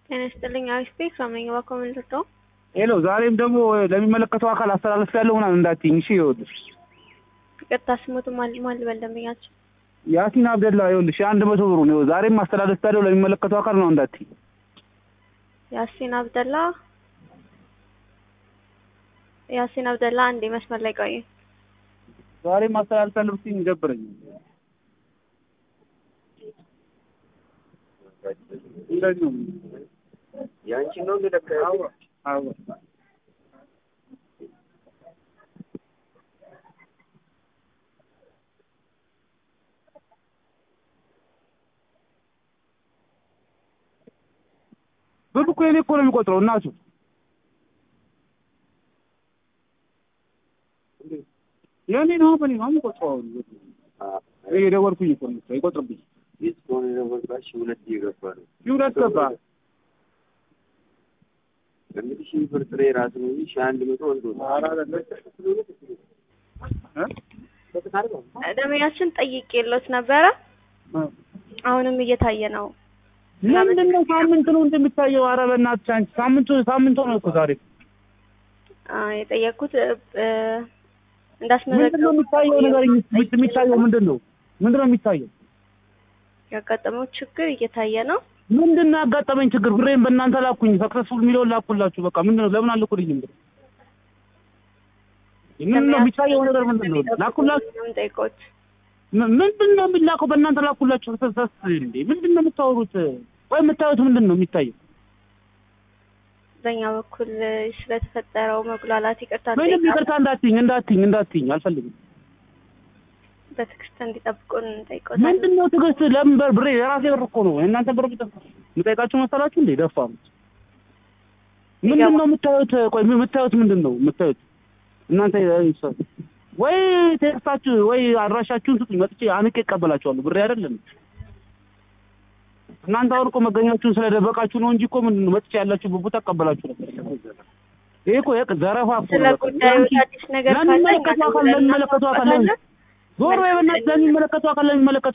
ጤና ይስጥልኝ አሪፍ ቤት ከመኝ በኮመንት ነው። ሄሎ ዛሬም ደግሞ ለሚመለከተው አካል አስተላለፍ ያለው ምናምን እንዳትይኝ እሺ። ይኸውልሽ ይቅርታ ስሞቱ ማል ማል በልደምኛቸው ያሲን አብደላ ይኸውልሽ አንድ መቶ ብሩ ነው ዛሬም አስተላለፍ ያለው ለሚመለከተው አካል ነው እንዳትይኝ። ያሲን አብደላ ያሲን አብደላ አንዴ መስመር ላይ ቆዩ። ዛሬም አስተላለፍ ያለው ብትይኝ ይደብረኝ። እንደዚህ ነው ያንቺ ነው እንደለካ አዎ አዎ ብር እኮ የኔ እኮ ነው የሚቆጥረው እናቱ የኔ ነው በኔ ነው የሚቆጥረው አሁን እኔ የደወልኩኝ እኮ ነው አይቆጥርብኝ የስፖን ለወጣሽ ሁለት እየገባ ነው ይሁለት ገባ እንግዲህ ሺህ ብር ጥሬ ራሱ ነው እንጂ ሺህ አንድ መቶ ወንዶ ደመኛችን ጠይቄ የለውት ነበረ። አሁንም እየታየ ነው። ምንድን ነው ሳምንት ነው እንደሚታየው? ኧረ በእናትሽ አንቺ ሳምንቱ ሳምንቱ ነው እኮ ዛሬ አ የጠየቅኩት ምንድን እንዳስመዘገቡ ነው የሚታየው ነገር የሚታየው ምንድን ነው ምንድን ነው የሚታየው? ያጋጠመው ችግር እየታየ ነው። ምንድን ነው ያጋጠመኝ ችግር? ብሬን በእናንተ ላኩኝ፣ ሰክሰስፉል የሚለውን ላኩላችሁ። በቃ ምንድን ነው ለምን አልኩልኝም? ብር ምንድን ነው የሚታየው ነገር ምንድን ነው? ላኩላችሁ። የምጠይቀውት ም- ምንድን ነው የሚላከው? በእናንተ ላኩላችሁ። ሰክሰስ እንዴ ምንድን ነው የምታወሩት? ወይ የምታዩት ምንድን ነው የሚታየው? በእኛ በኩል ስለተፈጠረው መጉላላት ይቅርታ ምንም እንጠይቃለን። ይቅርታ እንዳትይኝ እንዳትይኝ እንዳትይኝ አልፈልግም። በትዕግስት እንዲጠብቁን እንጠይቀውታለን። ምንድን ነው ትዕግስት? ለምን በር ብሬ የራሴ ብር እኮ ነው። የእናንተ ብር ብጠ የምጠይቃችሁ መሰላችሁ እንዴ? ደፋሩ ምንድን ነው የምታዩት? ቆይ የምታዩት ምንድን ነው የምታዩት? እናንተ ሰው ወይ ቴክስታችሁ ወይ አድራሻችሁን ስጡኝ፣ መጥቼ አንቄ እቀበላችኋለሁ። ብሬ አይደለም እናንተ አሁን እኮ መገኛችሁን ስለደበቃችሁ ነው እንጂ እኮ ምንድን ነው መጥቼ ያላችሁበት ቦታ እቀበላችሁ ነበር። ይሄ እኮ የቅ- ዘረፋ እኮ ስለ ነው። በቃ ጉዳዩ ያንቺ- አዲስ ነገር ካለ ለሚመለከተው አካል ለሚመለከተው አካል ለሚ- ዞር በይ በእናትህ ለሚመለከተው አካል ለሚመለከተው